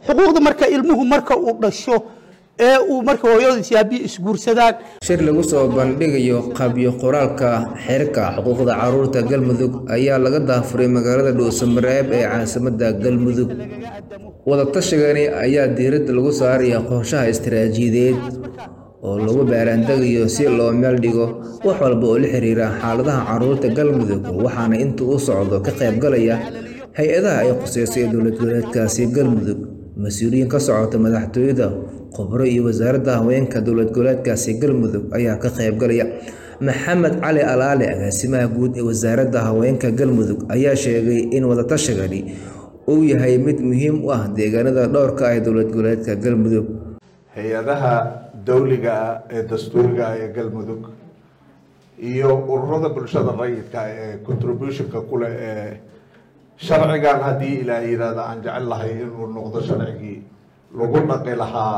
xuquuqda marka ilmuhu marka uu dhasho ee uu marka hooyadiis yaabiyi isguursadaan shir lagu soo bandhigayo qabyo qoraalka xeerka xuquuqda caruurta galmudug ayaa laga daafuray magaalada dhuusamareeb ee caasimadda galmudug wadatashigaani ayaa diiradda lagu saaraya qorshaha istaraatiijiyadeed oo lagu baaraandegayo si loo meel dhigo wax walba oo la xiriira xaaladaha caruurta galmudug waxaana inta uu socdo ka qaybgalaya hay-adaha ay khuseysay dowlad goboleedkaasi galmudug mas-uuliyiin ka socota madaxtooyada khubro iyo wasaaradda haweenka dowlad goboleedkaasi galmudug ayaa ka qaybgalaya maxamed cali alaale agaasimaha guud ee wasaaradda haweenka galmudug ayaa sheegay in wadatashigali uu yahay mid muhiim u ah deegaanada dhowrka ah ee dowlad goboleedka galmudug hay-adaha dawliga ah ee dastuuriga ah ee galmudug iyo ururada bulshada rayidka ee contributionka kuleh ee sharcigan haddii ilaa yihahda aan jecel lahay inuu noqdo sharcigii lagu dhaqi lahaa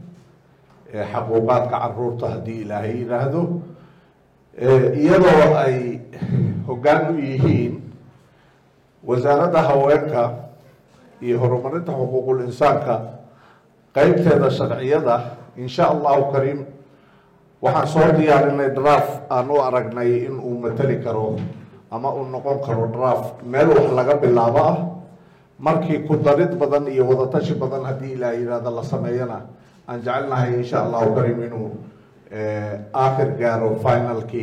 xaquuqaadka caruurta haddii ilaahay yidhaahdo iyadoo ay hoggaan u yihiin wasaaradda haweenka iyo horumarinta xuquuqul insaanka qeybteeda sharciyada insha allahu kariim waxaan soo diyaarinay draft aan u aragnay in uu mateli karo ama uu noqon karo draft meel wax laga bilaabo ah markii ku darid badan iyo wadatashi badan haddii ilaa yihahda la sameeyana aan jecelnahay insha allahu kariim inuu aakhir gaaro finalkii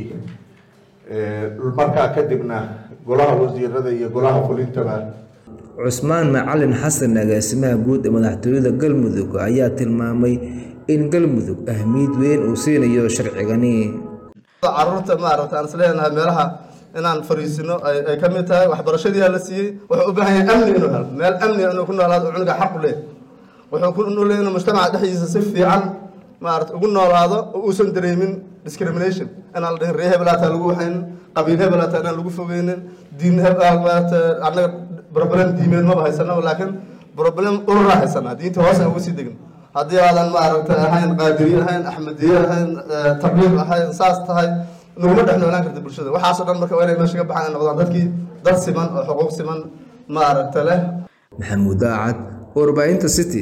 markaa kadibna golaha wasiirada iyo golaha fulintaba cusmaan macalin xasan agaasimaha guud ee madaxtooyada galmudug ayaa tilmaamay in galmudug ahmiyad weyn uu siinayo sharcigani caruurta maaragta aan isleenahay meelaha inaan fariisino ay ka mid tahay waxbarashadii la siiyey wuxuu u baahan yahay amni inuu helo meel amni inuu ku noolaado cunuga xaq u leeyahy wuxuu ku noolyahay inuu mujtamaca dhexdiisa si fiican maarata ugu noolaado oo uusan dareemin discrimination inaan la dhihin ree hebelaataa lagu waxaynin qabiil hebelaataa inaan lagu fogeynin diin maarata annaga problem diimeed maba haysano laakiin problem ururaa haysanaa diinta hoos aan uga sii degin haddii aadan maaragta ahayn qaadiriye ahayn axmediye ahayn tabliiq ahayn saas tahay naguma dhex noolaan karta bulshada waxaasoo dhan marka waa inay meesha ka baxaan ay noqdaan dadkii dad siman oo xuquuq siman maaragta leh maxamuud daacad warbaahinta city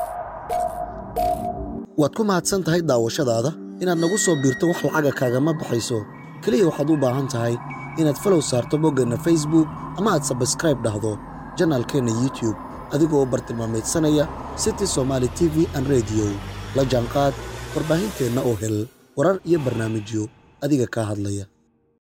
waad ku mahadsan tahay daawashadaada inaad nagu soo biirto wax lacaga kaagama baxayso keliya waxaad u baahan tahay inaad falow saarto boggeenna facebook ama aad sabskraib dhahdo janaalkeenna youtube adigoo u bartilmaamaydsanaya city somaali t v an rediyo la jaanqaad warbaahinteenna oo hel warar iyo barnaamijyo adiga kaa hadlaya